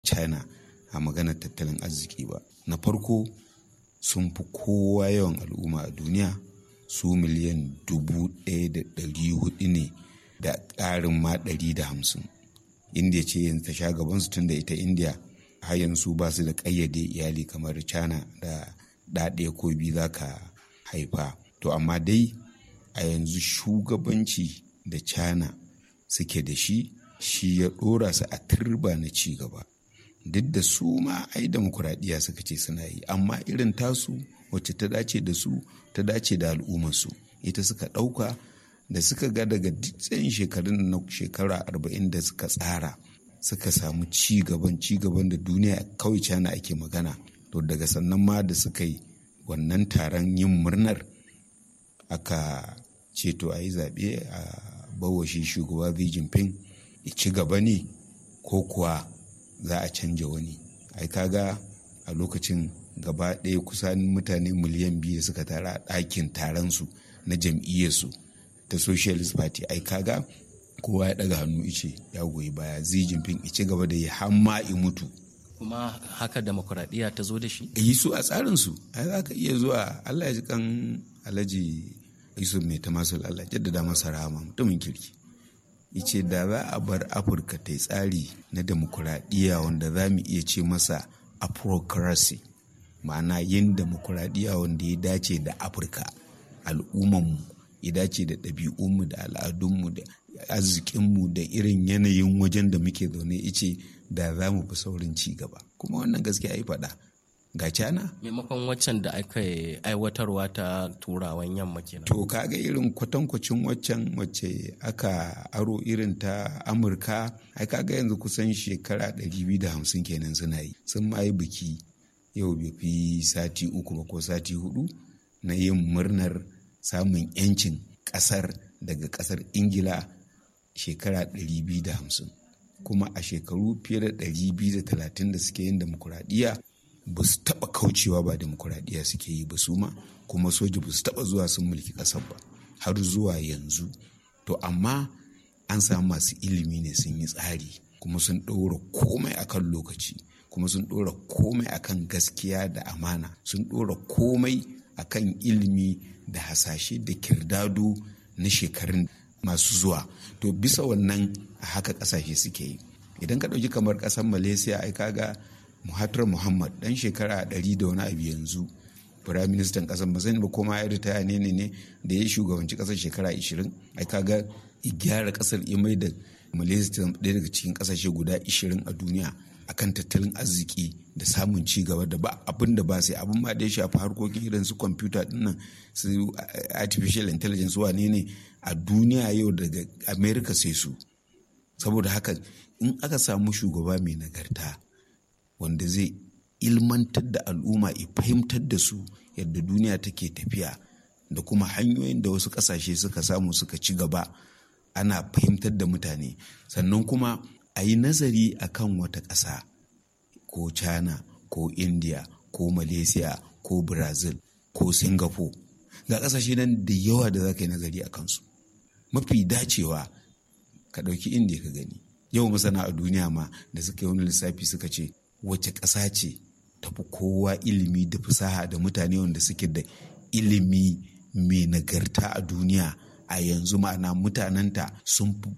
china a maganar tattalin arziki ba na farko sun fi kowa yawan al'umma a duniya su miliyan dubu ɗaya da ɗari hudu ne da ƙarin ma ɗari da hamsin india ce yanzu ta sha gabansu tun da ita india har yanzu ba su da ƙayyade iyali kamar china da ɗaɗe ko biyu za ka haifa to amma dai a yanzu shugabanci da china suke da shi shi ya ɗora su a turba na ci gaba duk da su ma ai demokuraɗiyya suka ce suna yi amma irin tasu wacce ta dace da su ta dace da al'ummarsu ita suka ɗauka da suka ga daga tsayin shekarun na shekara arba'in da suka tsara suka samu ci gaban ci gaban da duniya kawai cana ake magana to daga sannan ma da suka yi wannan taron yin murnar aka ce to a yi zaɓe a bawashi shugaba Xi Jinping ci gaba ne ko kuwa za a canja wani ai kaga a lokacin gaba ɗaya kusan mutane miliyan biyu da suka tara a ɗakin taron su na jam'iyyarsu ta socialist party ai kaga kowa ya ɗaga hannu ice ya goyi baya Xi Jinping ci gaba da ya hamma i mutu kuma haka demokuraɗiyya ta zo da shi yi su a tsarinsu ai za ka iya zuwa Allah ya ji kan alhaji Yusuf mai ta masu Allah jaddada masa rahama mutumin kirki yace da za a bar afirka ta yi tsari na demokuraɗiyya wanda za mu iya ce masa aprocracy ma'ana yin demokuraɗiyya wanda ya dace da afirka al'ummanmu ya dace da ɗabi'unmu da al'adunmu da arzikinmu da irin yanayin wajen da muke zaune ice da za mu fi saurin ci gaba kuma wannan gaskiya yi faɗa ga cana maimakon waccan da aka aiwatarwa ta turawan yamma kenan to kaga irin kwatankwacin waccan wacce aka aro irin ta amurka ai kaga yanzu kusan shekara 250 kenan suna yi sun ma yi biki yau bai fi sati uku ba ko sati hudu na yin murnar samun yancin kasar daga kasar ingila shekara 250 kuma a shekaru fiye da 230 da suke yin demokuraɗiyya ba su taɓa kaucewa ba demokuraɗiyya suke yi ba su ma kuma soja ba su taɓa zuwa sun mulki ƙasar ba har zuwa yanzu to amma an samu masu ilimi ne sun yi tsari kuma sun ɗora komai akan lokaci kuma sun ɗora komai akan gaskiya da amana sun ɗora komai akan ilimi da hasashe da kirdado na shekarun masu zuwa to bisa wannan a haka ƙasashe suke yi idan ka ɗauki kamar ƙasar malaysia ai kaga Muhatar Muhammad dan shekara ɗari da wani abu yanzu firaministan ƙasar ba sani ba koma ya ritaya ne ne da ya shugabanci ƙasar shekara 20 ai kaga gyara ƙasar ya mai da Malaysia ɗaya daga cikin ƙasashe guda 20 a duniya akan tattalin arziki da samun ci gaba da ba abin da ba sai abin ma da ya shafi harkokin irin su kwamfuta dinnan su artificial intelligence wane ne a duniya yau daga america sai su saboda haka in aka samu shugaba mai nagarta wanda zai ilmantar da al'umma ya fahimtar da su yadda duniya take tafiya da kuma hanyoyin da wasu ƙasashe suka samu suka ci gaba ana fahimtar da mutane sannan kuma a yi nazari a kan wata ƙasa ko china ko india ko malaysia ko brazil ko singapore ga ƙasashe nan da yawa da za ka yi nazari a kansu mafi dacewa ka ɗauki india ka gani yau masana a duniya ma da suka yi wani lissafi suka ce wace ƙasa ce tafi kowa ilimi da fasaha da mutane wanda suke da ilimi mai nagarta a duniya a yanzu ma'ana mutanenta sun fi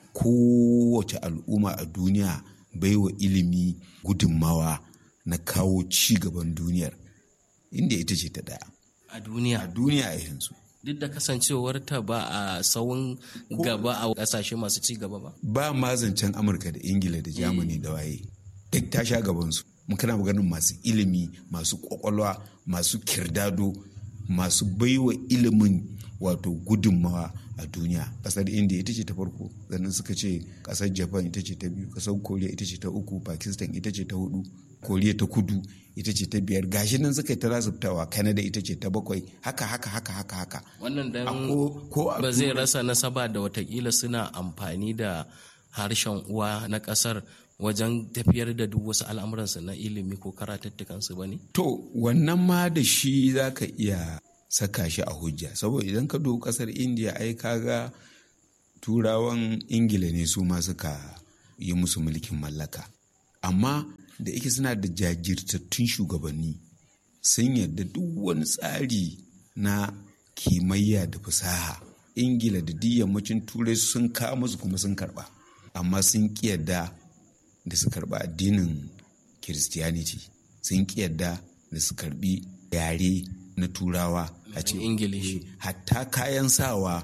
kowace al'umma a duniya baiwa ilimi gudunmawa na kawo ci gaban duniyar inda ita ce ta daya a duniya a duniya a yanzu duk da kasancewarta ba a tsawon gaba a kasashe masu ci gaba ba ba ma zancen amurka da ingila da germany da waye duk ta sha gabansu kana maganin masu ilimi masu kwakwalwa masu kirdado masu baiwa ilimin wato gudunmawa a duniya kasar india ita ce ta farko sannan suka ce kasar japan ita ce ta biyu kasar koriya ita ce ta uku pakistan ita ce ta hudu koriya ta kudu ita ce ta biyar gashi nan suka yi ta rasubtawa canada ita ce ta bakwai haka haka haka haka haka wannan dan ba zai rasa nasaba da watakila suna amfani da harshen uwa na kasar wajen tafiyar da duk wasu al'amuransu na ilimi ko karatattukansu ba ne? To, wannan ma da shi za ka iya saka shi a hujja, saboda idan ka dubi kasar Indiya ai kaga turawan Ingila ne su ma suka yi musu mulkin mallaka. amma da ike suna da jajirtattun shugabanni sun yarda duk wani tsari na kimayya da fasaha ingila da duk yammacin turai sun kawo musu kuma sun karba amma sun yarda da su karba addinin christianity sun yarda da su karbi yare na turawa a ce ingilishi hatta kayan sawa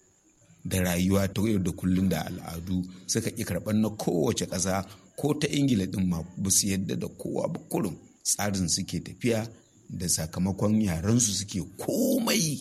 da rayuwa ta yau da kullum da al'adu suka ƙi karɓar na kowace ƙasa ko ta ingila ɗin ma ba su yadda da kowa ba kurum tsarin suke tafiya da sakamakon yarensu suke komai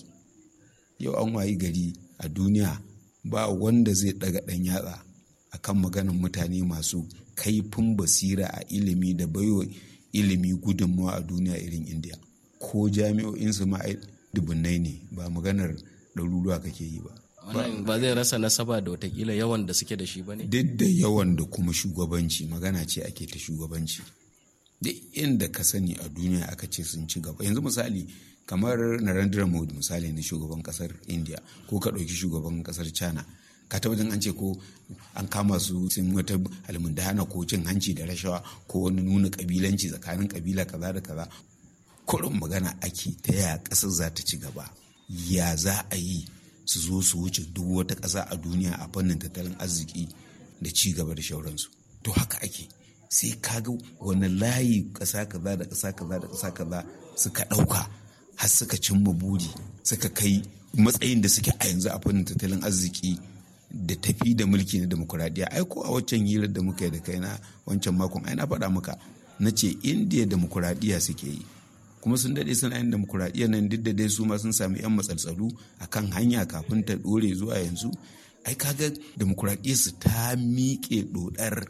yau an wayi gari a duniya ba wanda zai ɗaga ɗan yatsa a kan maganin mutane masu kaifin basira a ilimi da baiwa ilimi gudunmawa a duniya irin indiya ko jami'o'insu ma dubunnai ne ba maganar ɗaruruwa kake yi ba wannan ba zai rasa nasaba da watakila yawan da suke da shi ba ne duk da yawan da kuma shugabanci magana ce ake ta shugabanci duk inda ka sani a duniya aka ce sun ci gaba yanzu misali kamar narendra modi misali na shugaban kasar india ko ka ɗauki shugaban kasar china ka tabbatar an ce ko an kama su sun wata almundana ko cin hanci da rashawa ko wani nuna kabilanci tsakanin kabila kaza da kaza kurin magana ake ta yaya ƙasar za ta ci gaba ya za a yi su zo su wuce duk wata ƙasa a duniya a fannin tattalin arziki da ci gaba da shauransu to haka ake sai kaga wani layi ƙasa kaza da ƙasa kaza da ƙasa kaza suka ɗauka har suka cimma buri suka kai matsayin da suke a yanzu a fannin tattalin arziki da tafi da mulki na demokuraɗiyya ai ko a waccan hirar da muka yi da kai na wancan makon ai na faɗa maka na ce indiya demokuraɗiyya suke yi kuma sun daɗe suna yin demokuraɗiyya nan duk da dai su ma sun sami 'yan matsaltsalu a kan hanya kafin ta ɗore zuwa yanzu ai kaga demokuraɗiyya su ta miƙe ɗodar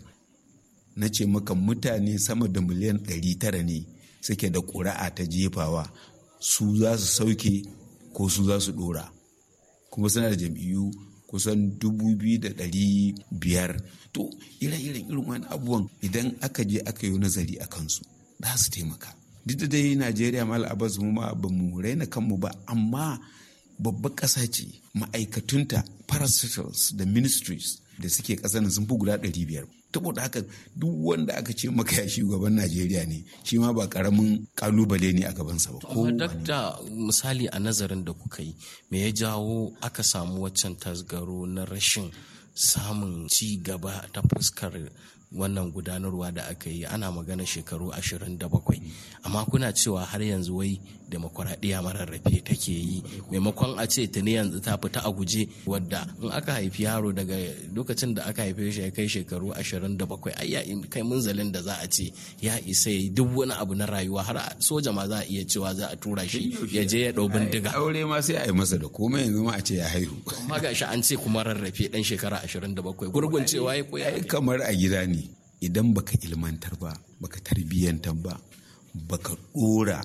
na ce maka mutane sama da miliyan 900 ne suke da ƙuri'a ta jefawa su za su sauke ko su za su ɗora kuma suna da jam'iyyu kusan dubu biyu da ɗari biyar to ire-iren irin wani abubuwan idan aka je aka yi nazari a kansu za su taimaka duk da dai najeriya mal abbas mu ma ba mu raina kanmu ba amma babbar ƙasa ce ma'aikatunta parastatals da ministries da suke ƙasar sun fi guda ɗari biyar saboda haka duk wanda aka ce maka ya shugaban najeriya ne shi ma ba ƙaramin ƙalubale ne a gabansa ba ko dakta misali a nazarin da kuka yi me ya jawo aka samu waccan tasgaro na rashin samun ci gaba ta fuskar wannan gudanarwa da aka yi ana magana shekaru 27 amma kuna cewa har yanzu wai demokuraɗiyya mararrafe take yi maimakon a ce tuni yanzu ta fita a guje wadda in aka haifi yaro daga lokacin da aka haife shi ya kai shekaru 27 ai ya kai munzalin da za a ce ya isa yi duk wani abu na rayuwa har soja ma za a iya cewa za a tura shi ya je ya ɗau bindiga aure ma sai a yi masa da komai yanzu ma a ce ya haihu amma ga shi an ce kuma rarrafe dan shekara 27 gurgun cewa ya koya kamar a gida ne idan baka ilmantar ba baka tarbiyyantar ba baka dora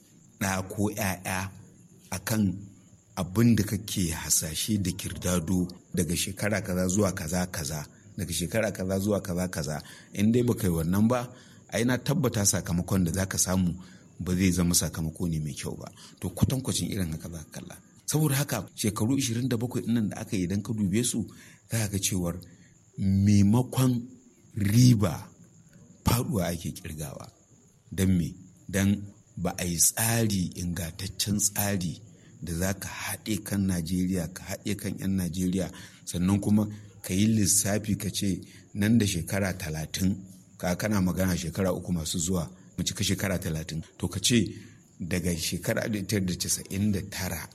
ɗa ko ‘ya'ya a kan abin da kake hasashe da kirdado daga shekara kaza zuwa kaza kaza daga shekara kaza zuwa kaza kaza in dai baka yi wannan ba a na tabbata sakamakon da zaka samu ba zai zama sakamako ne mai kyau ba to kwatankwacin irin haka za ka kalla saboda haka shekaru 27 nan da aka yi idan ka dube su za ga cewar maimakon riba faduwa ake kirgawa don me don ba a yi tsari ingantaccen tsari da za ka haɗe kan najeriya ka haɗe kan 'yan najeriya sannan kuma ka yi lissafi ka ce nan da shekara talatin ka kana magana shekara uku masu zuwa mu cika shekara talatin to ka ce daga shekara tara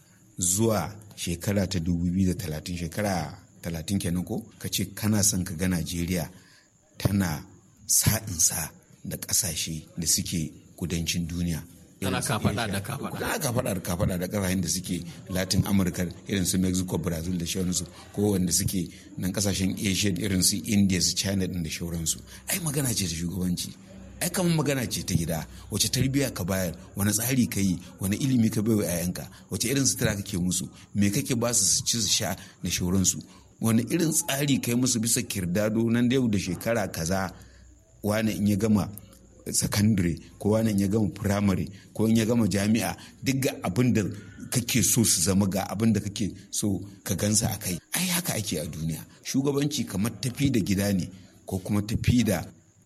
zuwa shekara ta 2030 shekara talatin kenan ko ka ce kana son ka ga najeriya tana sa'insa da ƙasashe da suke kudancin duniya tana kafaɗa da kafaɗa tana kafaɗa da kafaɗa da ƙasashen da suke latin amurka irin su mexico brazil da shauransu ko wanda suke nan ƙasashen asia irin su india su china din da shauransu ai magana ce ta shugabanci ai kamar magana ce ta gida wace tarbiyya ka bayar wani tsari ka yi wani ilimi ka bai wa 'ya'yanka wace irin sutura kake musu me kake ba su su ci su sha da shauransu wani irin tsari kai musu bisa kirdado nan da yau da shekara kaza wani in ya gama sakandare ko wani in ya gama firamare ko in ya gama jami'a duk ga abin da kake so su zama ga abin da kake so ka gansa a kai ai haka ake a duniya shugabanci kamar tafi da gida ne ko kuma tafi da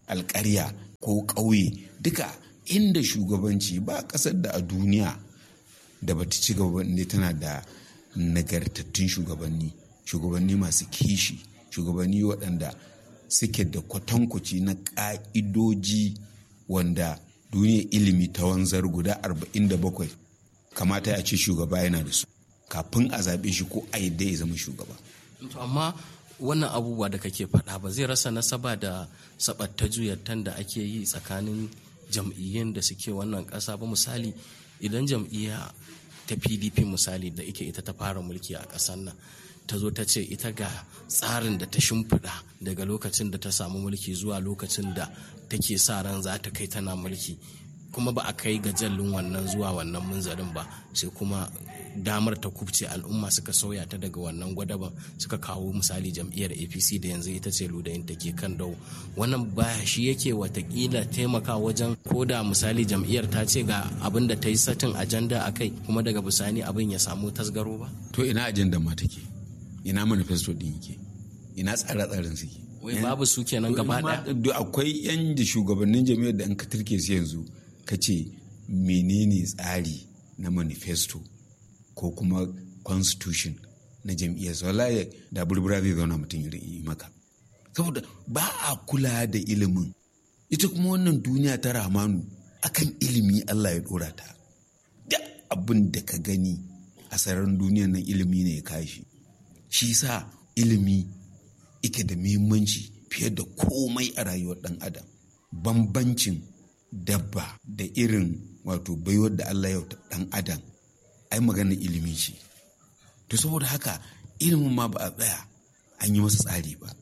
alƙarya ko ƙauye duka inda shugabanci ba ƙasar da a duniya da bata ci gaba ne tana da nagartattun shugabanni shugabanni masu kishi shugabanni waɗanda suke da kwatankwaci na ƙa'idoji wanda duniyar ilimi ta wanzar guda 47 kamata ya ce shugaba yana da su kafin a zaɓe shi ko a yadda ya zama shugaba. amma wannan abubuwa da kake faɗa ba zai rasa nasaba da sabatta juyattan da ake yi tsakanin jam'iyyun da suke wannan ƙasa ba misali idan jam'iyya ta pdp misali da ike ita ta fara mulki a ƙasar nan ta zo ta ce ita ga tsarin da ta shimfiɗa daga lokacin da ta samu mulki zuwa lokacin da take sa ran za ta kai tana mulki kuma ba a kai ga jallin wannan zuwa wannan munzarin ba sai kuma damar ta kubce al'umma suka sauya ta daga wannan gwadaban suka kawo misali jam'iyyar apc da yanzu ita ce ludayin ta ke kan dau wannan baya shi yake watakila taimaka wajen ko da misali jam'iyyar ta ce ga abin da ta yi satin ajanda a kai kuma daga bisani abin ya samu tasgaro ba to ina ajandar ma take ina manifesto din yake ina tsare-tsaren suke wai babu su kenan gaba ɗaya akwai yan da shugabannin jami'ar da an ka turke su yanzu ka ce menene tsari na manifesto ko kuma constitution na jam'iyyar wallahi da burbura zai zauna mutum yi maka saboda ba a kula da ilimin ita kuma wannan duniya ta ramanu akan ilimi Allah ya dora ta da abin da ka gani a sararin duniyar nan ilimi ne ya kashi shi sa ilimi ike da muhimmanci fiye da komai a rayuwar ɗan adam bambancin dabba da irin wato baiwar da Allah ya ɗan adam ai magana ilimi ce to saboda haka ilimin ma ba a tsaya an yi masa tsari ba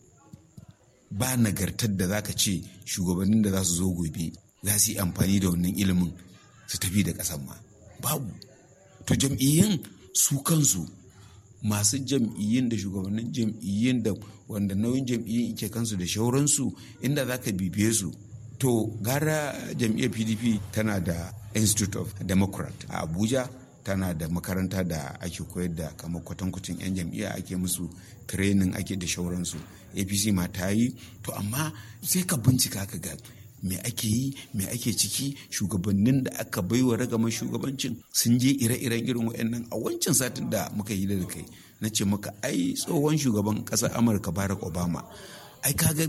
ba nagartar da zaka ce shugabannin da za su zo gobe za su yi amfani da wannan ilimin su tafi da ƙasan ma babu to jam'iyyun su kansu masu jam'iyyun da shugabannin jam'iyyun da wanda nauyin jam'iyyun ke kansu da shauransu inda za ka bibiye su to gara jam'iyyar pdp tana da institute of democrat a abuja tana da makaranta da ake koyar da kamar kwatankwacin 'yan jam'iyya ake musu training ake da shauransu apc ma ta yi to amma sai ka bincika ka ga me ake yi me ake ciki shugabannin da aka baiwa ragamar shugabancin sun je ire-iren irin waɗannan a wancan satin da muka yi da kai na ce maka ai tsohon shugaban ƙasar amurka barack obama ai kaga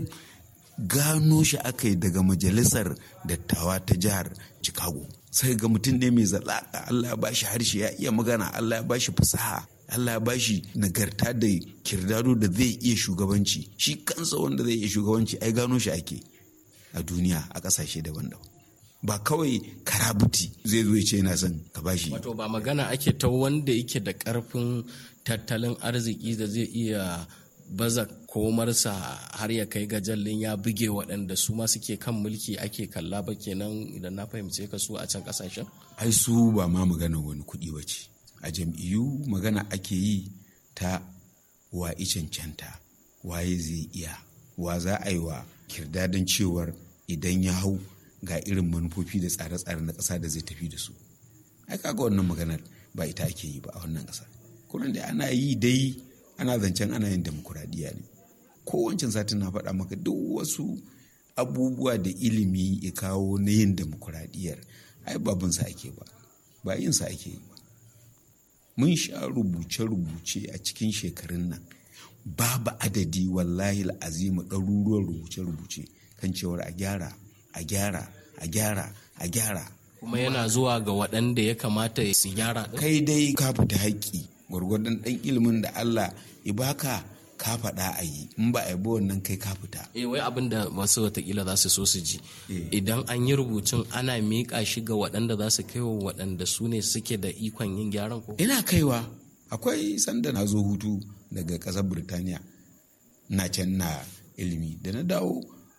gano shi aka yi daga majalisar dattawa ta jihar chicago sai ga mutum ne mai zalaka allah ya bashi harshe ya iya magana allah ya bashi fasaha allah ya bashi nagarta da kirdado da zai iya shugabanci shi kansa wanda zai iya shugabanci ai gano shi ake a duniya a kasashe daban-daban ba kawai karabuti zai zo ce yana son ka bashi wato ba magana ake ta wanda yake da karfin tattalin arziki da zai iya baza komarsa har ya kai ga jallin ya buge waɗanda su ma suke kan mulki ake kalla ba kenan idan na fahimce ka su a can ƙasashen? ai su ba ma magana wani kuɗi ba ce a jam'iyyu magana ake yi ta wa cancanta waye zai iya wa za a yi wa kirdadin cewar idan ya hau ga irin manufofi da tsare-tsare na ƙasa da zai tafi da su ai kaga wannan maganar ba ita ake yi ba a wannan ƙasa kullum da ana yi dai ana zancen ana yin demokuraɗiyya ne kowancin satin na faɗa maka duk wasu abubuwa da ilimi ya kawo na yin demokuraɗiyyar ai babin sa ake ba ba yin sa ake yi ba mun sha rubuce-rubuce a cikin shekarun nan babu adadi wallahi azimu ɗaruruwan rubuce-rubuce kan cewar a gyara a gyara a gyara a gyara kuma yana zuwa ga waɗanda ya kamata su gyara kai dai ka fita haƙƙi gwargwadon ɗan ilimin da Allah ya baka ka faɗa a yi in ba a yi wannan kai ka fita. Eh wai abin da wasu watakila za su so su ji. Idan an yi rubutun ana miƙa shi ga waɗanda za su kai wa waɗanda su ne suke da ikon yin gyaran ko? Ina kaiwa akwai sanda na zo hutu daga ƙasar Birtaniya na can na ilimi da na dawo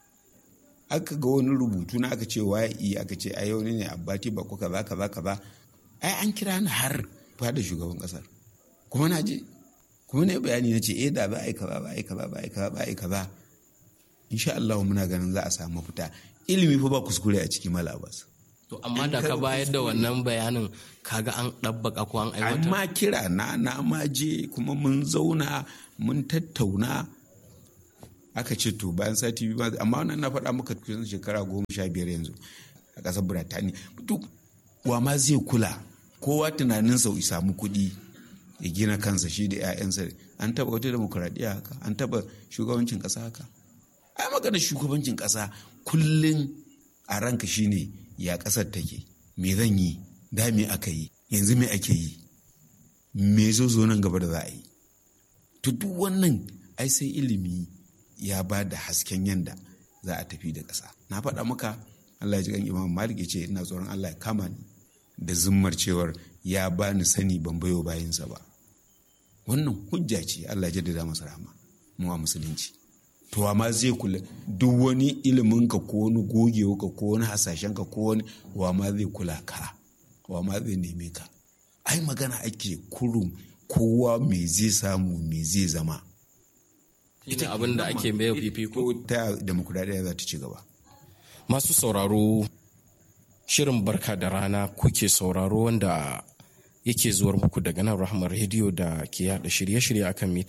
aka ga wani rubutu na aka ce waye aka ce ai wani ne abbati ba ko kaza kaza kaza ai an kira ni har fada shugaban ƙasar. kuma na je kuma na bayani na ce eh da za a yi kaza za a yi kaza za a yi kaza za a yi kaza insha Allah muna ganin za a samu mafita ilimi fa ba kuskure a cikin malabas to amma da ka bayar da wannan bayanin kaga an ɗabbaka ko an aiwatar amma kira na na ma je kuma mun zauna mun tattauna aka ce to bayan sati biyu amma wannan na faɗa maka kusan shekara goma sha biyar yanzu a ƙasar Birtaniya duk wa ma zai kula kowa tunanin sau samu kuɗi ya gina kansa shi da 'ya'yansa an taɓa wata demokuraɗiyya haka an taɓa shugabancin ƙasa haka ai maganar shugabancin ƙasa kullum a ranka shine ya ƙasar take me zan yi da me aka yi yanzu me ake yi me zo zo nan gaba da za a yi to duk wannan ai sai ilimi ya ba da hasken yanda za a tafi da ƙasa na faɗa maka Allah ya ji kan Imam Malik ya ce ina tsoron Allah ya kama ni da zummar cewar ya bani sani ban bayo bayansa ba wannan hujja ce Allah ya jaddada masa rahama mu a musulunci to amma zai kula duk wani ilimin ka ko wani gogewa ka ko wani hasashen ka ko wani wa ma zai kula ka wa ma zai neme ka ai magana ake kurum kowa me zai samu me zai zama ita abin da ake mai fifiko ta demokuraɗiyya za ta ci gaba masu sauraro shirin barka da rana kuke sauraro wanda yake zuwar muku daga nan rahmar rediyo da ke yada shirye-shirye akan mita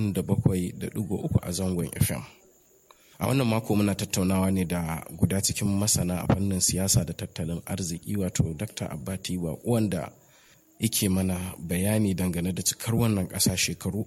97.3 a zangon fm a wannan mako muna tattaunawa ne da guda cikin masana a fannin siyasa da tattalin arziki wato dr abbati wanda yake mana bayani dangane da cikar wannan ƙasa shekaru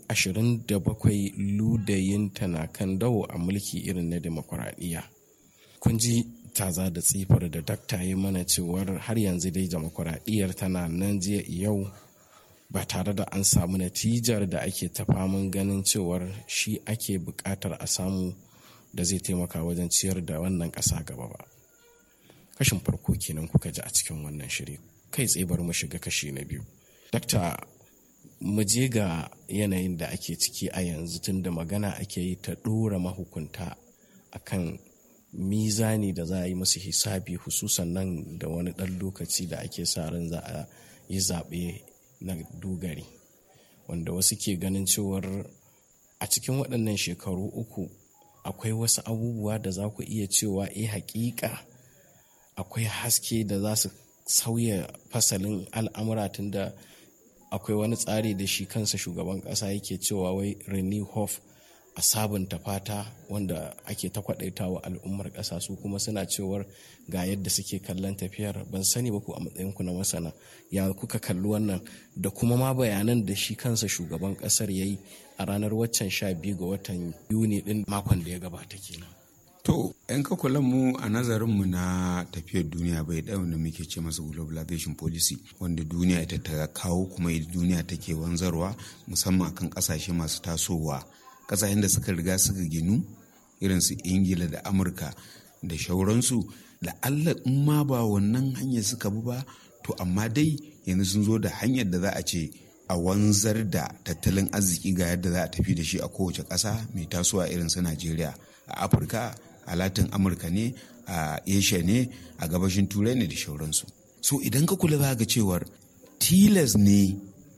27 ludayin na kan dawo a mulki irin na demokuraɗiyya kun ji taza da tsifar da dakta yi mana cewar har yanzu dai demokuraɗiyyar tana nan jiya yau ba tare da an samu natijar da ake ta faman ganin cewar shi ake buƙatar a samu da zai taimaka wajen ciyar da wannan ƙasa gaba ba kashin farko kenan kuka ji a cikin wannan shiri kai tsaye bar mu shiga kashi na biyu dakta mu je ga yanayin da ake ciki a yanzu tun da magana ake yi ta ɗora mahukunta akan mizani da za a yi musu hisabi hususan nan da wani ɗan lokaci da ake sa ran za a yi zaɓe na dogari wanda wasu ke ganin cewar a cikin waɗannan shekaru uku akwai wasu abubuwa da za ku iya cewa eh hakika akwai haske da za su sauya fasalin al'amura tun da akwai wani tsari da shi kansa shugaban ƙasa yake cewa wai renew hope a sabunta fata wanda ake ta kwadaita wa al'ummar ƙasa su kuma suna cewar ga yadda suke kallon tafiyar ban sani ba ku a matsayinku na masana ya kuka kalli wannan da kuma ma bayanan da shi kansa shugaban ƙasar ya yi a ranar waccan sha biyu ga watan yuni din makon da ya gabata kenan. To, ‘yan kula mu a nazarinmu na tafiyar duniya bai ɗaya wanda muke ce masa globalization policy wanda duniya ita ta kawo kuma duniya take wanzarwa musamman akan ƙasashe masu tasowa ƙasashen da suka riga suka ginu irin su ingila da amurka da shauransu da allah in ma ba wannan hanyar suka bi ba to amma dai yanzu sun zo da hanyar da za a ce a wanzar da tattalin arziki ga yadda za a tafi da shi a kowace ƙasa mai tasowa irin su najeriya a afirka a latin amurka ne a asia ne a gabashin turai ne da shauransu so idan ka kula za ga cewar tilas ne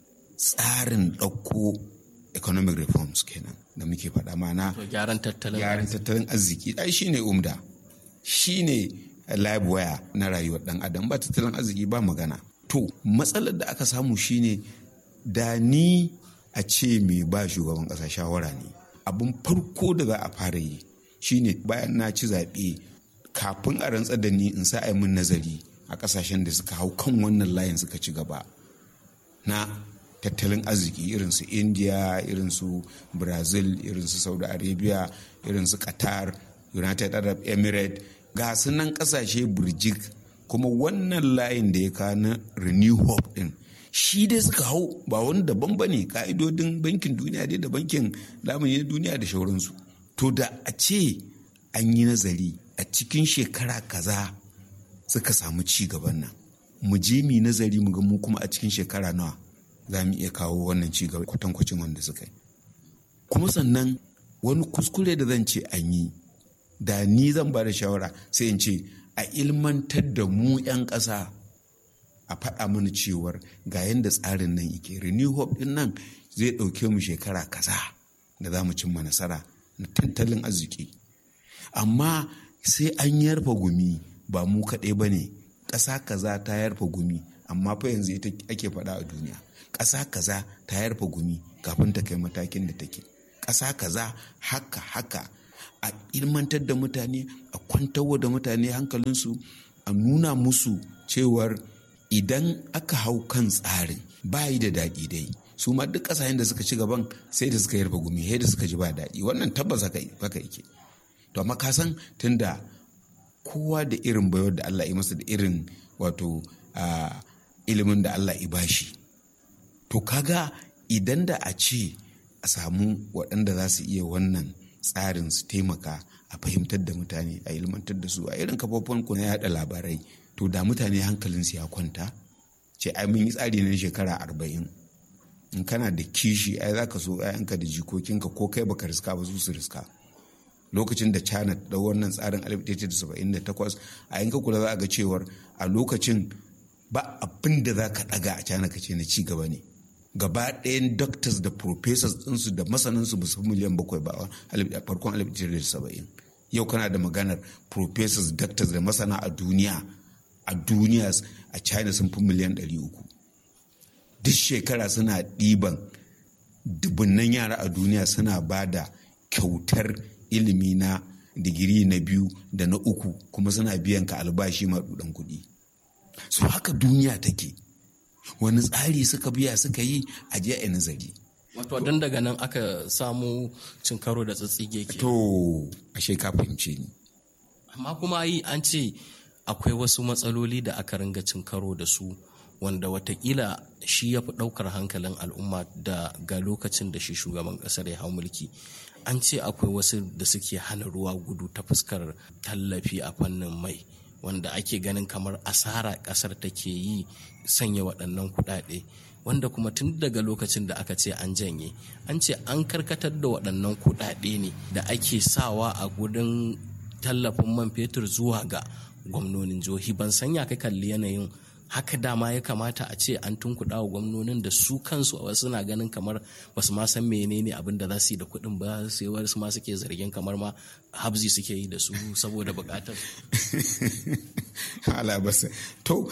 tsarin ɗauko economic reforms kenan da muke faɗa mana gyaran tattalin gyaran tattalin arziki ai shine umda shine live wire na rayuwar ɗan adam ba tattalin arziki ba magana to matsalar da aka samu shine da ni a ce mai ba shugaban ƙasa shawara ne abin farko da za a fara yi shine bayan na ci zaɓe kafin a rantsar da ni in sa a min nazari a ƙasashen da suka hau kan wannan layin suka ci gaba na tattalin arziki irin su india irin su brazil irin su saudi arabia irin su qatar united arab emirates ga su nan ƙasashe burjik kuma wannan layin da ya kawo na renew hope din shi dai suka hau ba wani daban ba ne ka'idodin bankin duniya dai da bankin lamuni na duniya da shauransu to da a ce an yi nazari a cikin shekara kaza suka samu ci gaban nan mu je mu nazari mu ga mu kuma a cikin shekara nawa za mu iya kawo wannan ci gaba kwatankwacin wanda suka yi kuma sannan wani kuskure da zan ce an yi da ni zan ba da shawara sai in ce a ilmantar da mu 'yan ƙasa a faɗa mana cewar ga yadda tsarin nan yake renew hope din nan zai ɗauke mu shekara kaza da za mu cimma nasara na tattalin arziki amma sai an yarfa gumi ba mu kaɗai ba ne ƙasa kaza ta yarfa gumi amma fa yanzu ita ake faɗa a duniya ƙasa kaza ta yarfa gumi kafin ta kai matakin da take ƙasa kaza haka haka a ilmantar da mutane a kwantarwa da mutane hankalinsu a nuna musu cewar idan aka hau kan tsarin bayi da daɗi dai su ma duk ƙasashen da suka ci gaban sai da suka yarfa gumi sai da suka ji ba daɗi wannan tabbas haka yake to amma ka san tunda kowa da irin bayar da Allah ya masa da irin wato ilimin da Allah ya bashi to kaga idan da a ce a samu waɗanda za su iya wannan tsarin su taimaka a fahimtar da mutane a ilmantar da su a irin kafofin ku na yada labarai to da mutane hankalinsu ya kwanta ce ai mun yi tsari na shekara arba'in in kana da kishi ai za ka so ‘ya'yanka da jikokinka ko kai baka riska ba su su riska lokacin da china da wannan tsarin 1978 a yanka kula za a ga cewar a lokacin ba abin da za ka daga a china ka ce na ci gaba ne gaba ɗayan doctors da professors ɗinsu da masanansu ba su miliyan bakwai ba a farkon 1970 yau kana da maganar professors doctors da masana a duniya a duniya a china sun fi miliyan 300 duk shekara suna ɗiban dubunnan yara a duniya suna ba da kyautar ilimi na digiri na biyu da na uku kuma suna biyan ka albashi maɗuɗan kuɗi so haka duniya take wani tsari suka biya suka yi a jiya a nazari wato don daga nan aka samu cin karo da tsatsige ke to ashe ka fahimce ni amma kuma yi an ce akwai wasu matsaloli da aka ringa cin karo da su wanda watakila shi ya fi ɗaukar hankalin al'umma da ga lokacin da shi shugaban ƙasar ya hau mulki an ce akwai wasu da suke hana ruwa gudu ta fuskar tallafi a fannin mai wanda ake ganin kamar asara ƙasar take yi sanya waɗannan kuɗaɗe wanda kuma tun daga lokacin da aka ce an janye an ce an karkatar da waɗannan kuɗaɗe ne da ake sawa a gudun tallafin man fetur zuwa ga gwamnonin jihohi ban sanya ka kalli yanayin haka dama ya kamata a ce an tunkuɗa wa gwamnonin da su kansu a wasu na ganin kamar basu ma san menene abin da za su yi da kuɗin ba sai wasu ma suke zargin kamar ma habzi suke yi da su saboda buƙatar alabasa to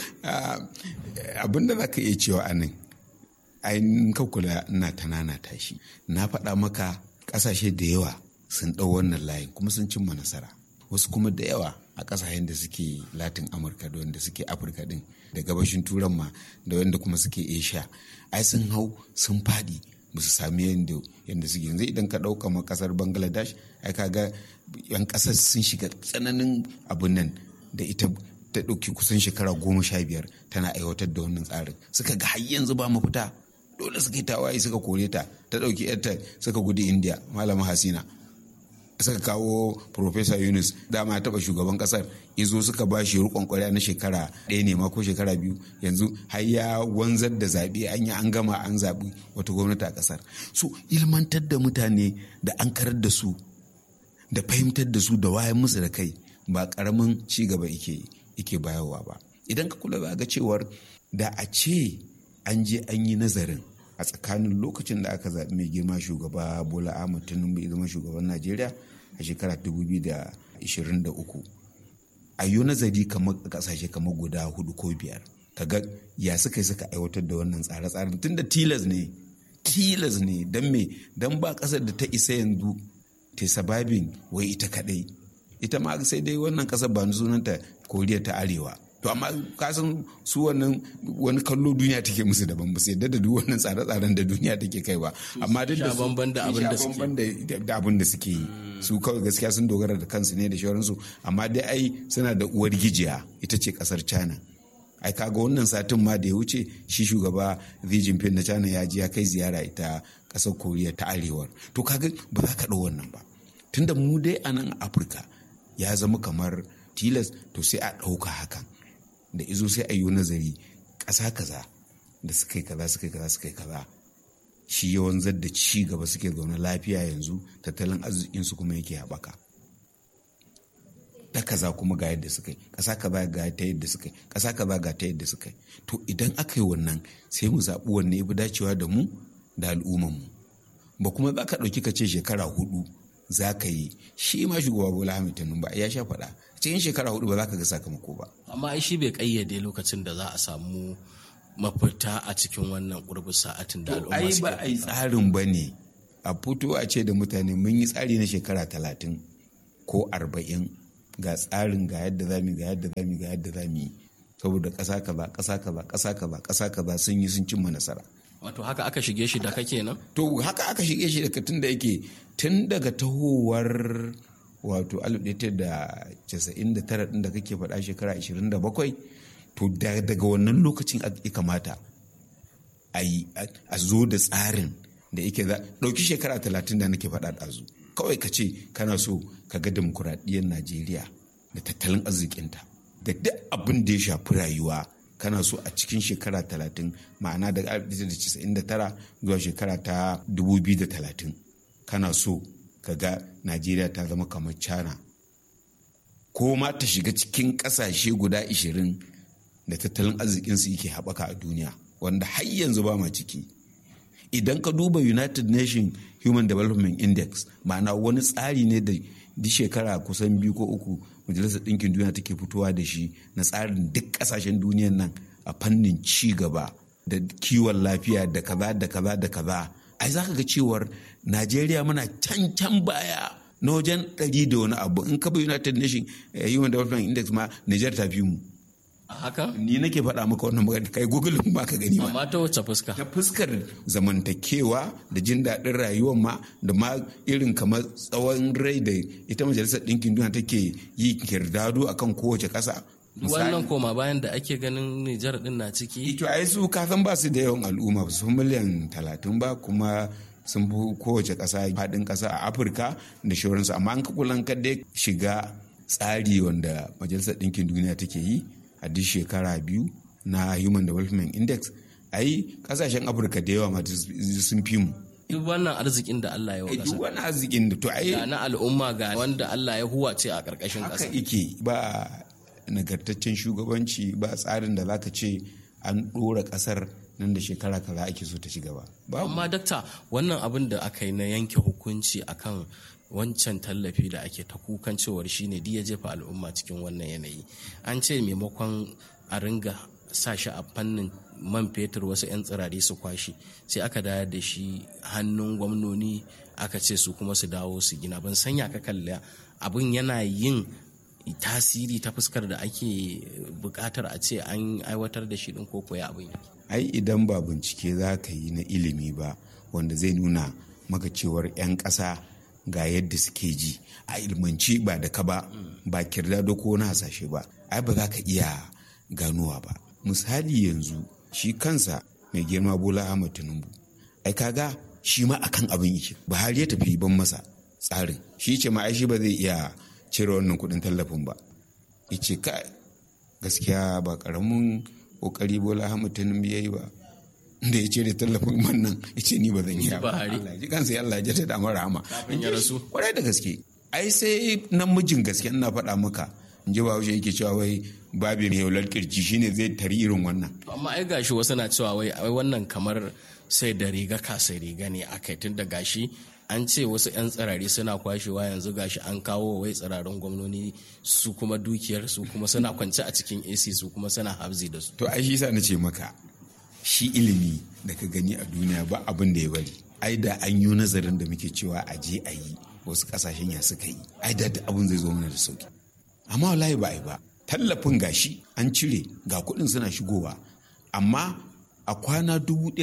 abin da za ka iya cewa anan ainihin ka kula ina tanana tashi na faɗa maka ƙasashe da yawa sun ɗau wannan layin kuma sun cimma nasara wasu kuma da yawa a ƙasashen da suke latin amurka da wanda suke afirka din da gabashin turan ma da wanda kuma suke asia ai sun hau sun faɗi ba su sami yadda yadda suke yanzu idan ka ɗauka ma ƙasar bangladesh ai kaga yan ƙasar sun shiga tsananin abun nan da ita ta ɗauki kusan shekara goma sha biyar tana aiwatar da wannan tsarin suka ga har yanzu ba mafita dole suka yi tawaye suka kore ta ta ɗauki yarta suka gudu india malama hasina suka kawo Profesa Yunus dama taɓa shugaban ƙasar izo suka ba shi rukon kwarya na shekara ɗaya ne ma ko shekara biyu yanzu har ya wanzar da zaɓe an yi an gama an zaɓi wata gwamnati a ƙasar so ilmantar da mutane da an karar da su da fahimtar da su da wayan musu da kai ba ƙaramin ci gaba ike bayarwa ba idan ka kula za ga cewar da a ce an je an yi nazarin a tsakanin lokacin da aka zaɓi mai girma shugaba bola ahmad tinubu ya zama shugaban najeriya a shekara 2023 a yi nazari kamar kasashe kamar guda hudu ko biyar kaga ya suka yi suka aiwatar da wannan tsare-tsaren tunda tilas ne tilas ne don me don ba kasar da ta isa yanzu ta sababin wai ita kadai ita ma sai dai wannan kasar ba sunanta koriya ta arewa to amma kasan su wannan wani kallo duniya take musu daban ba su yadda da duk wannan tsare-tsaren da duniya take kai ba amma duk da bamban da abin da suke da abin da suke yi su kawai gaskiya sun dogara da kansu ne da shawararsu amma dai ai suna da uwar gijiya ita ce kasar china ai kaga wannan satin ma da ya wuce shi shugaba Xi Jinping na China ya ji ya kai ziyara ita kasar Koriya ta Arewar to kaga ba za ka ɗau wannan ba tunda mu dai a nan Afirka ya zama kamar tilas to sai a ɗauka hakan da izo sai a yi nazari ƙasa kaza da suka yi kaza suka yi kaza suka yi kaza shi yawan da ci gaba suke zaune lafiya yanzu tattalin arzikinsu kuma yake haɓaka ta kaza kuma ga yadda suka yi ƙasa kaza ga ta yadda suka yi ƙasa kaza ga ta yadda suka yi to idan aka yi wannan sai mu zaɓi wanne ya fi dacewa da mu da al'ummanmu ba kuma za ka ɗauki ka ce shekara hudu za ka yi shi ma shugaba bola hamid tinubu ba ya sha faɗa cikin shekara hudu ba za ka ga sakamako ba amma shi bai kayyade lokacin da za a samu mafita a cikin wannan ƙurbin sa'atin da al'umma ai ba a yi tsarin ba ne a fito a ce da mutane mun yi tsari na shekara talatin ko arba'in ga tsarin ga yadda zamu ga yadda zamu ga yadda zamu yi saboda ƙasa kaza ƙasa kaza ƙasa kaza ƙasa kaza sun yi sun cimma nasara wato haka aka shige shi da kake nan to haka aka shige shi daga tun da yake tun daga tahowar wato 1999 din da kake faɗa shekara 27 to daga wannan lokacin ya kamata a zo da tsarin da yake za ɗauki shekara 30 da nake faɗa ɗazu kawai ka ce kana so ka ga demokuraɗiyyar najeriya da tattalin arzikinta da duk abin da ya shafi rayuwa kana so a cikin shekara talatin ma'ana daga 1999 zuwa shekara ta 2030 kana so ka ga najeriya ta zama kamar china ko ma ta shiga cikin kasashe guda 20 da tattalin arzikinsu yake haɓaka a duniya wanda har yanzu ba ma ciki idan ka duba united nations human development index ma'ana wani tsari ne da duk shekara kusan biyu ko uku majalisar ɗinkin duniya take fitowa da shi na tsarin duk ƙasashen duniyan nan a fannin ci gaba da kiwon lafiya da kaza da kaza da kaza ai za ka ga cewar najeriya muna can can baya na wajen ɗari da wani abu in ka bi united nations human development index ma niger ta fi mu haka ni nake faɗa maka wannan magana kai google ba ka gani ba amma ta wacce fuska ta fuskar zamantakewa da jin daɗin rayuwar ma da ma irin kamar tsawon rai da ita majalisar ɗinkin duniya take yi kirdado akan kowace ƙasa wannan koma bayan da ake ganin Nijar din na ciki ito ai su kasan ba su da yawan al'umma su miliyan talatin ba kuma sun fi kowace ƙasa faɗin ƙasa a afirka da shauransu amma an kakulan kadai shiga tsari wanda majalisar ɗinkin duniya take yi a duk shekara biyu na human development index ai kasashen afirka da yawa mata sun fi mu duk wannan arzikin da Allah ya wa duk wani arzikin da to ai ga na al'umma ga wanda Allah ya huwace a ƙarƙashin haka ƙasa ike ba nagartaccen shugabanci ba tsarin da zaka ce an ɗora ƙasar nan da shekara kaza ake so ta ci gaba ba amma dakta wannan abin da aka yi na yanke hukunci akan wancan tallafi da ake ta kukan cewar shine ya jefa al'umma cikin wannan yanayi an ce maimakon a ringa sa shi a fannin man fetur wasu 'yan tsirare su kwashi sai aka dayar da shi hannun gwamnoni aka ce su kuma su dawo su gina ban sanya ka kalla abin yana yin tasiri ta fuskar da ake bukatar a ce an aiwatar da shi din ko koya abin ai idan ba bincike za ka yi na ilimi ba wanda zai nuna maka cewar 'yan ƙasa ga yadda suke ji a ilmanci ba da ka ba ba kirda da ko na hasashe ba ai ba za ka iya ganowa ba misali yanzu shi kansa mai girma bola ahmad tinubu ai kaga shi ma akan abin yake buhari ya tafi ban masa tsarin shi ce ma ai shi ba zai iya cire wannan kudin tallafin ba ya ce ka gaskiya ba karamin kokari bola ahmad tinubu ya yi ba da ya ce da tallafin man nan ya ce ni ba zan yi ba Allah ji kansa Allah ya ta damar rahama Kafin ya rasu. kwarai da gaske ai sai namijin gaske ina faɗa maka in ji bahaushe yake cewa wai babi mai yaular kirji shine zai tari irin wannan amma ai gashi wasu na cewa wai ai wannan kamar sai da riga ka sai riga ne akai tun da gashi an ce wasu 'yan tsirari suna kwashewa yanzu gashi an kawo wai tsirarin gwamnoni su kuma dukiyar su kuma suna kwance a cikin ac su kuma suna habzi da su to ai shi sa na ce maka shi ilimi da ka gani a duniya ba abin da ya bari ai da an yi nazarin da muke cewa a je a yi wasu kasashen ya suka yi ai da abin zai zo mana da sauki amma wallahi ba a yi ba tallafin gashi an cire ga kuɗin suna shigowa amma a kwana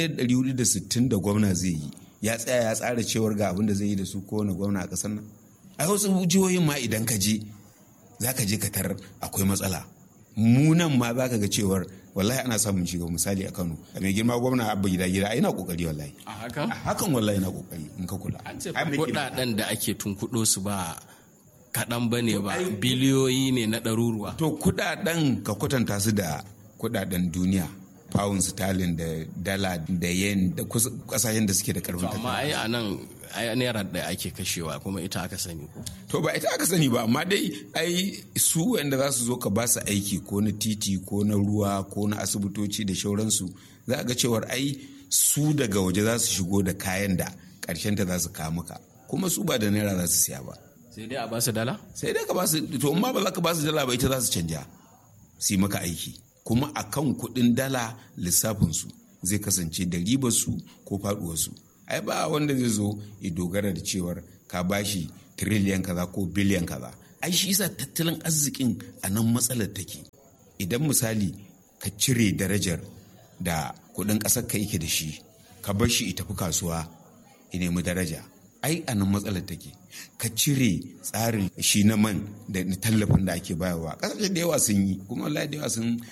1460 da gwamna zai yi ya tsaya ya tsara cewar ga abin da zai yi da su kowane gwamna a ƙasar nan ai wasu jihohin ma idan ka je za ka je ka tarar akwai matsala mu nan ma za ka ga cewar wallahi ana samun shiga misali a kano a mai girma gwamna abba gida gida ai na kokari wallahi a hakan a hakan wallahi na kokari in ka kula an ce Ai, me ke- kudaden da ake tunkuɗo su ba kaɗan ba ne ba biliyoyi ne na ɗaruruwa to kudaden ka kwatanta su da kudaden duniya pound sterling da dala da yen da kus- kasashen da suke da karfin amma ai a nan ai naira da ake kashewa kuma ita aka sani ko to ba ita aka sani ba amma dai ai su wanda za su zo ka ba su aiki ko na titi ko na ruwa ko na asibitoci da shauransu za a ga cewar ai su daga waje za su shigo da kayan da karshen ta za su kawo maka kuma su ba da naira za su siya ba sai dai a ba su dala sai dai ka ba su to amma ba za ka ba su dala ba ita za su canja su yi maka aiki kuma a kan kuɗin dala lissafinsu zai kasance da ribarsu ko faɗuwarsu ai ba wanda zai zo ya dogara da cewar ka bashi tiriliyan kaza ko biliyan kaza ai shi isa tattalin arzikin a nan matsalar take idan misali ka cire darajar da kudin ƙasar ka yake da shi ka bar shi tafi kasuwa ya nemi daraja ai a nan matsalar take ka cire tsarin shi na man da tallafin da ake bayarwa ƙasashe da yawa sun yi kuma wallahi da yawa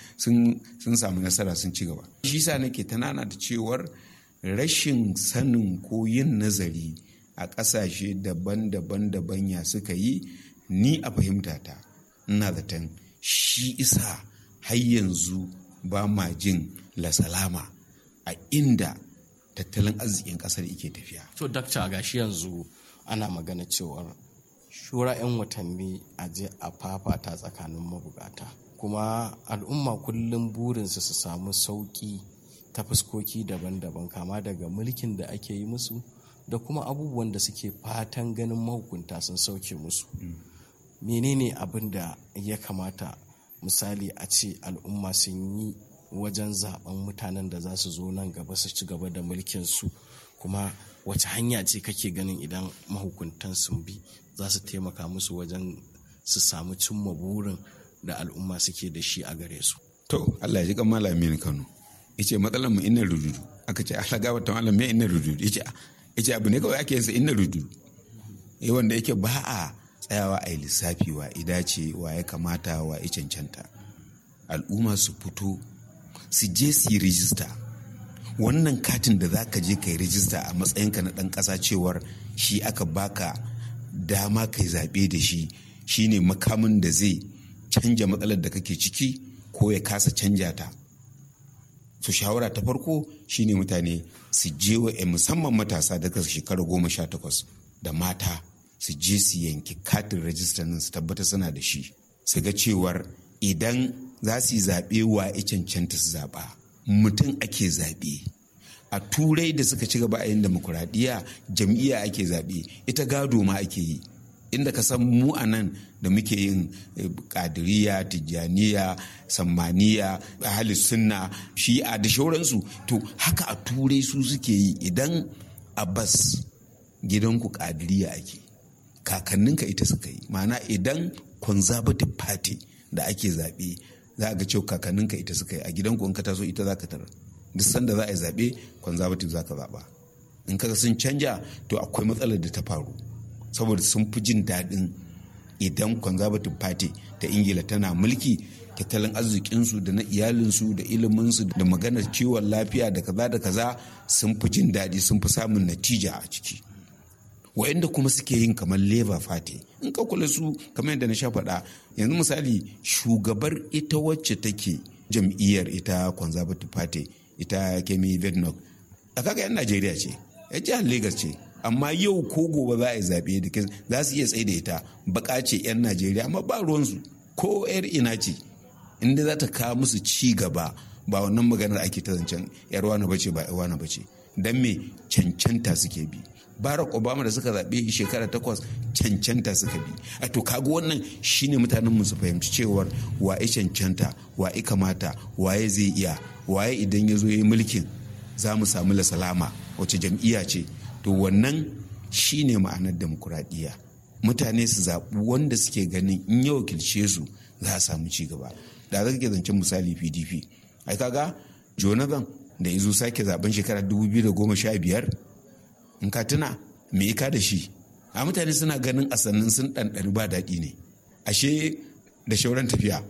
sun samu nasara sun ci gaba shi sa nake tanana da cewar rashin sanin ko yin nazari a ƙasashe daban-daban daban ya suka yi ni a fahimtata ina zaton shi isa har yanzu ba ma jin lasalama a inda tattalin arzikin kasar ike tafiya. To, dakta gashi yanzu ana magana cewar shura 'yan watanni a je a fafata tsakanin mabukata. Kuma al'umma kullum burinsu su samu sauƙi ta fuskoki daban-daban kama daga mulkin da ake yi musu da kuma abubuwan da suke fatan ganin mahukunta sun sauke musu. Menene abin da ya kamata misali a ce al'umma sun yi wajen zaben mutanen da za su zo nan gaba su ci gaba da mulkin su kuma wace hanya ce kake ganin idan mahukuntan sun bi za su taimaka musu wajen su samu cimma burin da al'umma suke da shi a gare su to Allah ya ji kan malamin Kano yace matsalar mu inna rududu aka ce Allah ga wata malam me inna rududu yace yace abu ne kawai ake yin sa inna rududu eh wanda yake ba a tsayawa a yi lissafi wa idace wa ya kamata wa ya cancanta al'umma su fito su je su yi rijista wannan katin da za ka je ka yi rijista a matsayinka na ɗan ƙasa cewar shi aka baka dama kai zaɓe da shi shine makamin da zai canja matsalar da kake ciki ko ya kasa canja ta su shawara ta farko shine mutane su je wa musamman matasa daga shekara goma sha takwas da mata su je su yanki katin rajista nan su tabbata suna da shi su ga cewar idan za su yi zaɓe wa ya cancanta su zaɓa mutum ake zaɓe a turai da suka ci gaba a yin demokuraɗiyya jam'iyya ake zaɓe ita gado ma ake yi inda ka san mu a nan da muke yin kadiriya tijjaniya sammaniya ahli sunna shi'a da shauransu to haka a turai su suke yi idan a bas gidanku kadiriya ake kakanninka ita suka yi ma'ana idan conservative party da ake zaɓe za a ga cewa kakanninka ita suka yi a gidanku in ka taso ita za ka tarar duk sanda za a yi zaɓe conservative za ka zaɓa in ka sun canja to akwai matsalar da ta faru saboda sun fi jin daɗin idan conservative party ta ingila tana mulki tattalin arzikinsu da na iyalinsu da iliminsu da maganar ciwon lafiya da kaza da kaza sun fi jin daɗi sun fi samun natija a ciki wa'anda kuma suke yin kamar labour party in ka kula su kamar yadda na sha faɗa yanzu misali shugabar ita wacce take jam'iyyar ita conservative party ita kemi vednok a kaga yan najeriya ce ya jihar lagos ce amma yau ko gobe za a yi zaɓe da za su iya tsaye da ita baka ce 'yan najeriya amma ba ruwansu ko 'yar ina ce inda za ta kawo musu ci gaba ba wannan maganar ake ta zancen 'yar wani bace ba 'yar wani bace don me cancanta suke bi barack obama da suka zaɓe shekara takwas cancanta suka bi a to kaga wannan shine mutanen mu su fahimci cewar waye cancanta waye kamata waye zai iya waye idan ya zo ya yi mulkin za mu samu lasalama wace jam'iyya ce to wannan shine ma'anar demokuraɗiyya mutane su zaɓi wanda suke ganin in ya wakilce su za a samu ci gaba da za ke zancen misali pdp ai kaga jonathan da izo sake zaben shekarar 2015 in ka tuna me ika da shi a mutane suna ganin a sannan sun ɗanɗani ba daɗi ne ashe da shauran tafiya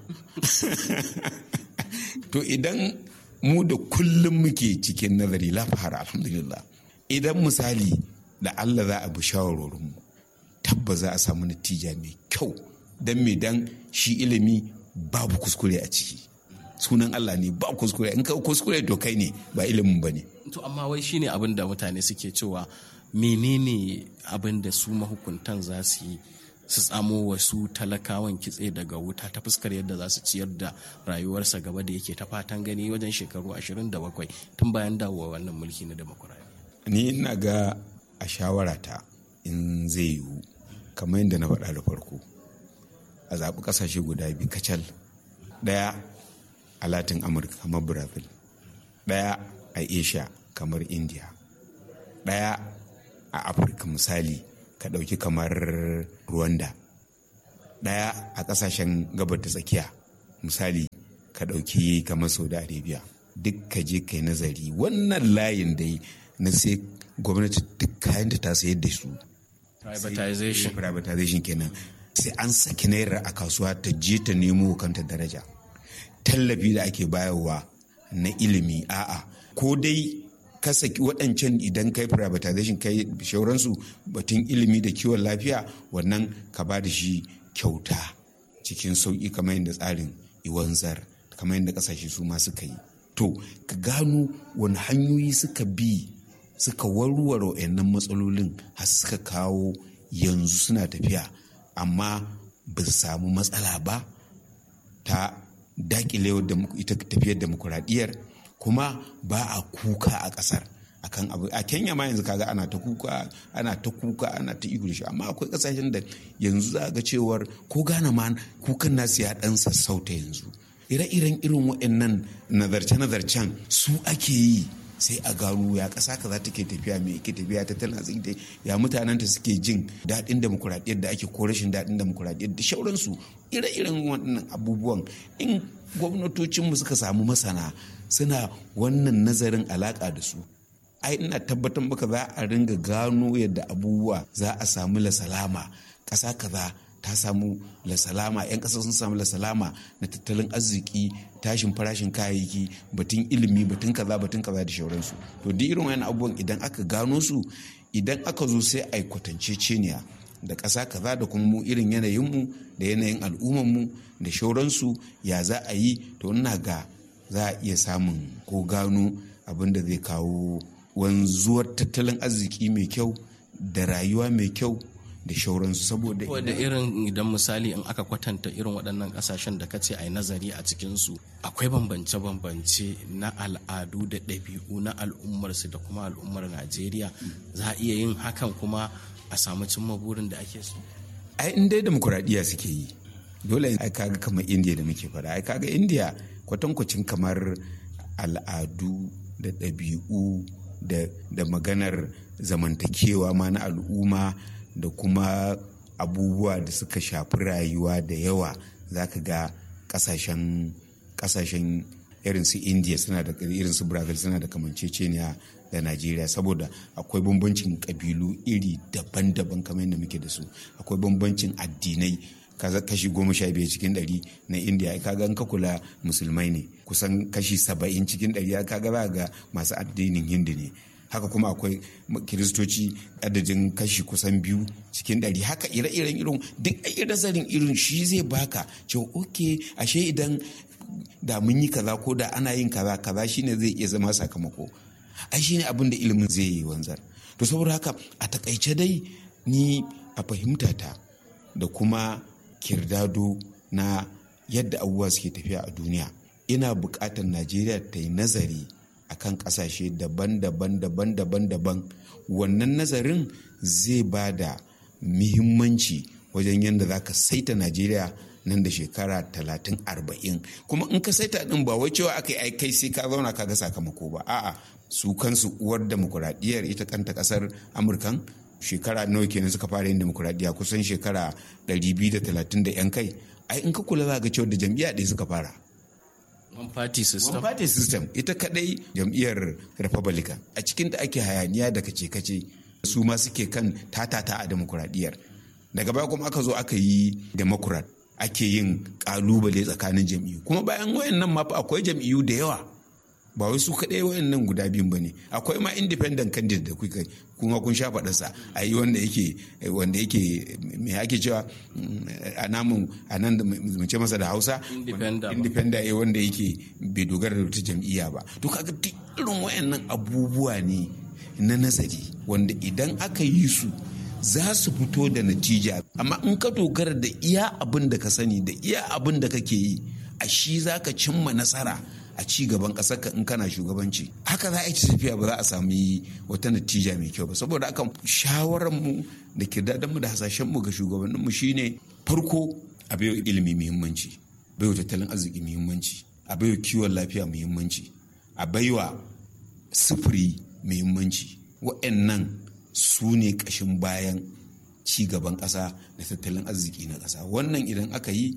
to idan mu da kullum muke cikin nazari lafahar alhamdulillah idan misali da Allah za a bi shawarorinmu tabba za a samu natija mai kyau don me dan shi ilimi babu kuskure a ciki sunan Allah ne ba kuskure in ka kuskure to kai ne ba ilimin ba ne to amma wai shine abin da mutane suke cewa menene abin da su mahukuntan za su yi su tsamo wasu talakawan kitse daga wuta ta fuskar yadda za su ciyar da rayuwarsa gaba da yake ta fatan gani wajen shekaru 27 tun bayan dawowa wannan mulki na demokuraɗiyya. ni ina ga a shawarata in zai yiwu kamar yadda na faɗa da farko a zaɓi ƙasashe guda biyu kacal ɗaya a latin amurka kamar brazil ɗaya a asia kamar india ɗaya a afirka misali ka ɗauki kamar rwanda ɗaya a ƙasashen gabar ta tsakiya misali ka ɗauki kamar saudi arabia duk ka je kai nazari wannan layin dai na sai gwamnati duk kayan da ta sayar da su privatization privatization kenan sai an saki naira a kasuwa ta je ta nemo kanta daraja tallafi da ake bayarwa na ilimi a'a ko dai ka saki waɗancan idan kai privatization kai shauransu batun ilimi da kiwon lafiya wannan ka ba da shi kyauta cikin sauƙi kamar yadda tsarin iwanzar kamar yadda ƙasashe su ma suka yi to ka gano wani hanyoyi suka bi suka warware wayannan matsalolin har suka kawo yanzu suna tafiya amma ba su samu matsala ba ta dakile ita tafiyar demokuraɗiyyar kuma ba a kuka a ƙasar akan abu a kenya ma yanzu kaga ana ta kuka ana ta kuka ana ta ihu da shi amma akwai ƙasashen da yanzu za ga cewar ko gane ma kukan nasu ya ɗan sassauta yanzu ire-iren irin waɗannan nazarce-nazarcen su ake yi sai a gano ya ƙasa kaza take tafiya me yake tafiya tattalin arziki ya mutanen ta suke jin daɗin demokuraɗiyyar da ake ko rashin daɗin demokuraɗiyyar da shauransu ire-iren waɗannan abubuwan in gwamnatocinmu suka samu masana suna wannan nazarin alaƙa da su ai ina tabbatar maka za a ringa gano yadda abubuwa za a samu lasalama ƙasa kaza ta samu lasalama 'yan ƙasa sun samu lasalama na tattalin arziki tashin farashin kayayyaki batun ilimi batun kaza batun kaza da shauransu to duk irin wani abubuwan idan aka gano su idan aka zo sai a yi kwatance ceniya da ƙasa kaza da kuma mu irin yanayinmu da yanayin al'ummarmu da shauransu ya za a yi to ina ga za a iya samun ko gano abin da zai kawo wanzuwar tattalin arziki mai kyau da rayuwa mai kyau da shauransu saboda da irin idan misali in aka kwatanta irin waɗannan ƙasashen da kace a yi nazari a cikinsu akwai bambance-bambance na al'adu da ɗabi'u na al'ummarsu da kuma al'ummar najeriya za a iya yin hakan kuma a samu cimma burin da ake so ai in dai demokuraɗiyya suke yi dole ai kaga kamar indiya da muke faɗa ai kaga indiya kwatankwacin kamar al'adu da ɗabi'u da maganar zamantakewa ma na al'umma da kuma abubuwa da suka shafi rayuwa da yawa za ka ga kasashen kasashen irin su india suna da irin su brazil suna da kamanceceniya da najeriya saboda akwai bambancin kabilu iri daban-daban kamar yadda muke da su akwai bambancin addinai kashi goma sha biyar cikin ɗari na indiya kaga in ka kula musulmai ne kusan kashi saba'in cikin ɗari kaga za ga masu addinin hindu ne haka kuma akwai kiristoci adadin kashi kusan biyu cikin ɗari haka ire-iren irin duk nazarin irin shi zai baka cewa oke ashe idan da mun yi kaza ko da ana yin kaza kaza shine zai iya zama sakamako ai shine abin da ilimin zai yi wanzar to saboda haka a takaice dai ni a fahimta ta da kuma kirdado na yadda abubuwa suke tafiya a duniya ina buƙatar najeriya ta yi nazari akan kasashe daban-daban daban-daban daban wannan nazarin zai ba da muhimmanci wajen yadda za ka saita najeriya nan da shekara talatin arba'in kuma in ka saita din ba wai cewa aka yi kai sai ka zauna ka ga sakamako ba a'a su kansu uwar demokuraɗiyyar ita kanta ƙasar amurkan shekara nawa kenan suka fara yin demokuraɗiyya kusan shekara 230 da 'yan kai ai in ka kula za ga cewa da jam'iyya ɗaya suka fara one party system one party system ita kadai jam'iyyar republican a cikin da ake hayaniya da kace-kace su ma suke kan tatata a demokuraɗiyyar daga baya kuma aka zo aka yi democrat ake yin kalubale tsakanin jam'iyyu kuma bayan wayannan ma akwai jam'iyyu da yawa ba wai su kaɗai wayannan guda biyun ba ne akwai ma independent candidate da kuka kuma kun sha faɗarsa a yi wanda yake wanda yake me ake cewa a namun a nan da mu ce masa da hausa independent ya wanda yake bai dogara da wata jam'iyya ba to kaga duk irin wayannan abubuwa ne na nazari wanda idan aka yi su za su fito da natija amma in ka dogara da iya abin da ka sani da iya abin da kake yi a shi za ka cimma nasara a ci gaban ƙasar ka in kana shugabanci haka za a yi tafiya ba za a sami wata natija mai kyau ba saboda haka shawarar mu da kirdadan mu da hasashen mu ga shugabannin mu shine farko a bayo ilimi muhimmanci bayo tattalin arziki muhimmanci a bayo kiwon lafiya muhimmanci a baiwa sufuri muhimmanci wa'annan su ne ƙashin bayan ci gaban ƙasa da tattalin arziki na ƙasa wannan idan aka yi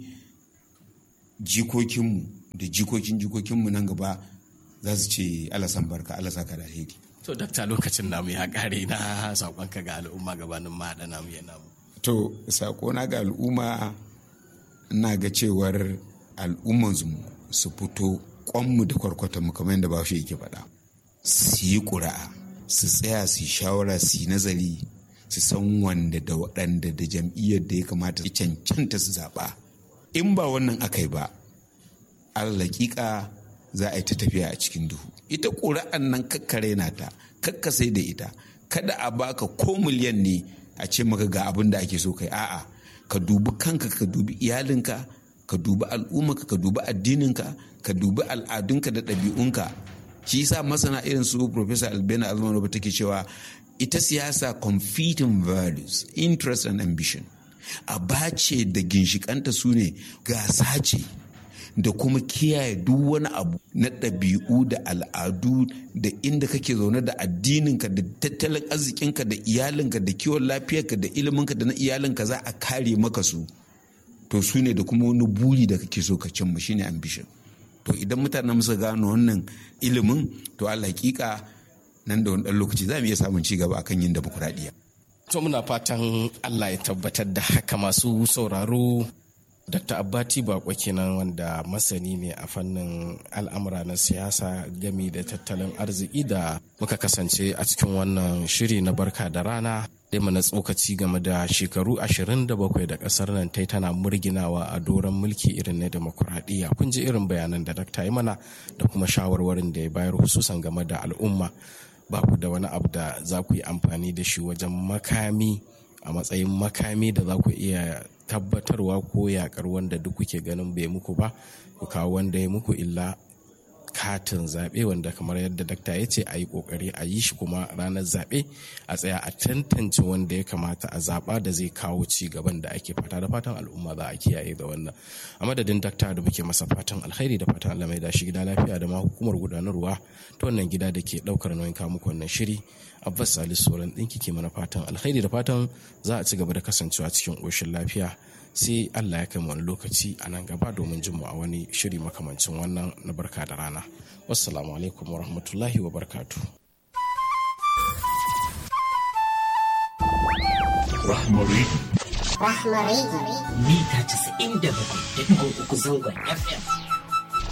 jikokinmu da jikokin jikokinmu nan gaba za su ce alasan barka alasa ka da alheri to dakta lokacin namu ya kare na saƙonka ga al'umma gabanin ma haɗa namu ya namu to saƙona ga al'umma ina ga cewar al'ummansu su fito kwanmu da kwarkwatanmu kamar yadda bashi yake faɗa su yi ƙura'a su tsaya su yi shawara su yi nazari su san wanda da waɗanda da jam'iyyar da ya kamata su cancanta su zaɓa in ba wannan aka yi ba alaƙiƙa za a yi ta tafiya a cikin duhu ita ƙura'an nan kakkare na ta kakka sai da ita kada a baka ko miliyan ne a ce maka ga abin da ake so kai a'a ka dubi kanka ka dubi iyalinka ka dubi al'ummarka ka dubi addininka ka dubi al'adunka da ɗabi'unka shi yasa masana irin su professor albena almanoba take cewa ita siyasa competing values interest and ambition a bace da ginshikanta su ne gasa ce da kuma kiyaye duk wani abu na ɗabi'u da al'adu da inda kake zaune da addininka da tattalin arzikinka da iyalinka da kiwon lafiyarka da iliminka da na iyalinka za a kare maka su to su ne da kuma wani buri da kake so ka cimma shine ambition to idan mutanen musu gano wannan ilimin to hakika nan da wani ɗan lokaci za mu iya samun ci gaba akan yin demokuraɗiyya. to muna fatan allah ya tabbatar da haka masu sauraro Dr. Abbati Bako kenan wanda masani ne a fannin al'amura na siyasa gami da tattalin arziki da muka kasance a cikin wannan shiri na barka da rana da mana tsokaci game da shekaru 27 da kasar nan ta tana murginawa a doron mulki irin na demokuraɗiyya kun ji irin bayanan da dakta yi mana da kuma shawarwarin da ya bayar hususan game da al'umma ba ku da wani abu da za ku yi amfani da shi wajen makami a matsayin makami da za ku iya tabbatarwa ko yakar wanda duk kuke ganin bai muku ba ku kawo wanda ya muku illa katin zaɓe wanda kamar yadda dakta ya ce a yi ƙoƙari a yi shi kuma ranar zaɓe a tsaya a tantance wanda ya kamata a zaɓa da zai kawo ci gaban da ake fata da fatan al'umma za a kiyaye da wannan a madadin dakta da muke masa fatan alkhairi da fatan Allah mai da shi gida lafiya da ma hukumar gudanarwa ta wannan gida da ke ɗaukar nauyin kawo muku wannan shiri abbas salisu sauran ɗinki ke mana fatan alkhairi da fatan za a ci gaba da kasancewa cikin ƙoshin lafiya sai allah ya kai wani lokaci a nan gaba domin jin mu a wani shiri makamancin wannan na barka da rana wassalamu alaikum wa rahmatullahi wa barkatu Rahmari. Rahmari. Mita 97.3 zangon FM.